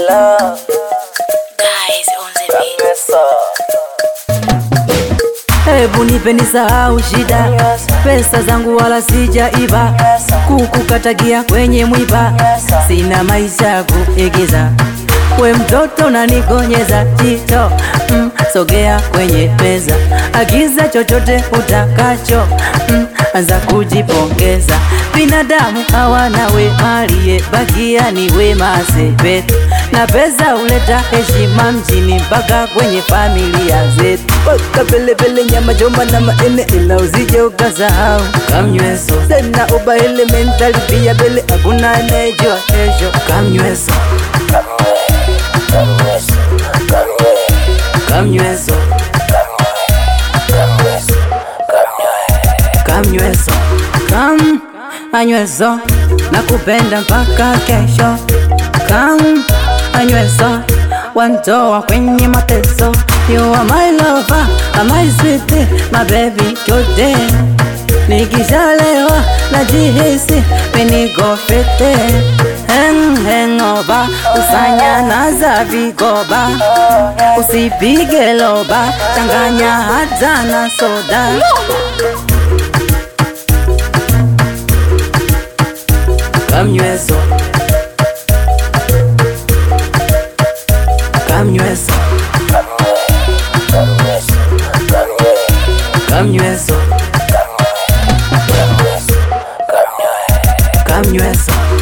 love Guys on the beat. Kamesa Hebu nipe nisahau shida, pesa zangu wala sijaiba, kukukatagia kwenye mwiba, sina maisha ya kuigiza. We mtoto unanikonyeza jito mm, sogea kwenye meza, agiza chochote utakacho mm, anza kujipongeza. Binadamu hawana wema, aliyebakia ni wema sepetu, na pesa huleta heshima mjini mpaka kwenye familia zetu. Paka pelepele, nyama choma na maene, ila usije ukasahau kamnyweso tena uba elementali pia bele, hakuna anayejua kesho. Kamnyweso, Kamesa Kamesa kamnyweso, Kamesa kamnyweso, kam anyweso, nakupenda mpaka kesho. Kam anyweso, wantoa kwenye mateso. You are my lover, I'm my sweetie, my baby today. Nikishalewa najihisi miniko fete hang hangover, usanyana za vigoba, usipige loba, changanya hata na soda. Kamnyweso, kamnyweso, Kamesa kamnyweso, Kamesa kamnyweso.